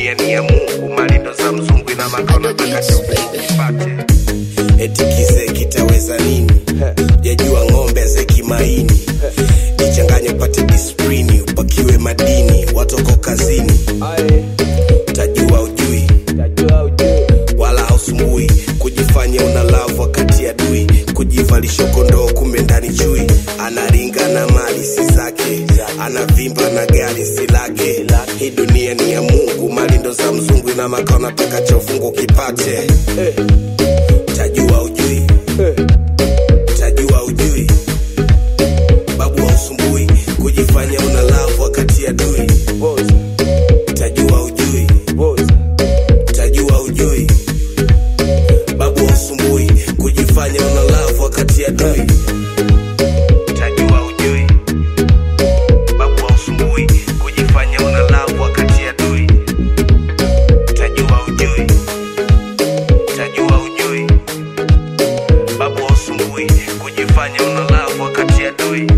dunia ni ya mungu malindo za mzungu ina makao nataka chopate eti kizee kitaweza nini jajua ng'ombe zekimaini jichanganye upate disprini upakiwe madini watoko kazini tajua ujui wala hausumbui kujifanya una lavu wakati adui kujivalisha kondoo kumbe ndani chui anaringa na mali si zake anavimba na gari si lake hii dunia ni ya mungu mali ndo za mzungu ina makao nataka cha ufungu kipate tajua ujui tajua ujui babu hausumbui kujifanya una lavu wakati adui tajua ujui tajua ujui babu hausumbui kujifanya una lavu wakati adui tajua ujui babu hausumbui kujifanya una lavu wakati adui tajua ujui tajua ujui babu hausumbui kujifanya una lavu wakati adui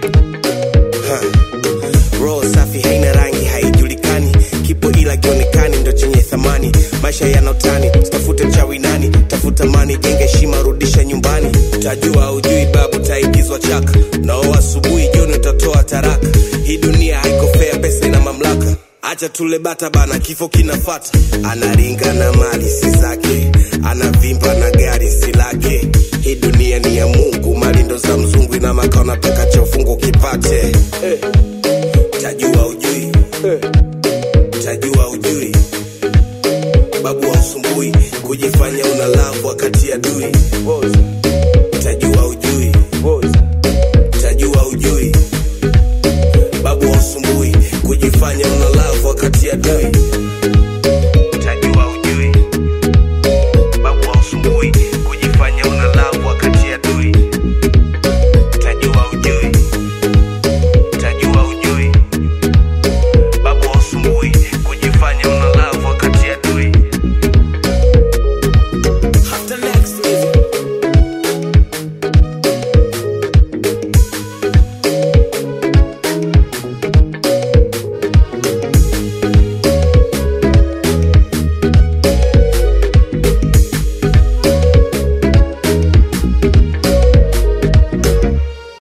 roho safi haina rangi haijulikani kipo ila kionekani ndo chenye thamani maisha yana utani tafute mchawi nani tafuta mani jenga heshima rudisha nyumbani tajua ujui babu taigizwa chaka nao asubuhi jioni utatoa taraka hii dunia haiko fea pesa ina mamlaka acha tule bata bana kifo kinafata anaringa na mali si zake anavimba na gari si lake hii dunia ni ya mungu mali ndo za mzungu ina makao nataka cha ufungu kipate tajua ujui tajua ujui babu hausumbui kujifanya una lavu wakati adui tajua ujui tajua ujui babu hausumbui kujifanya una lavu wakati adui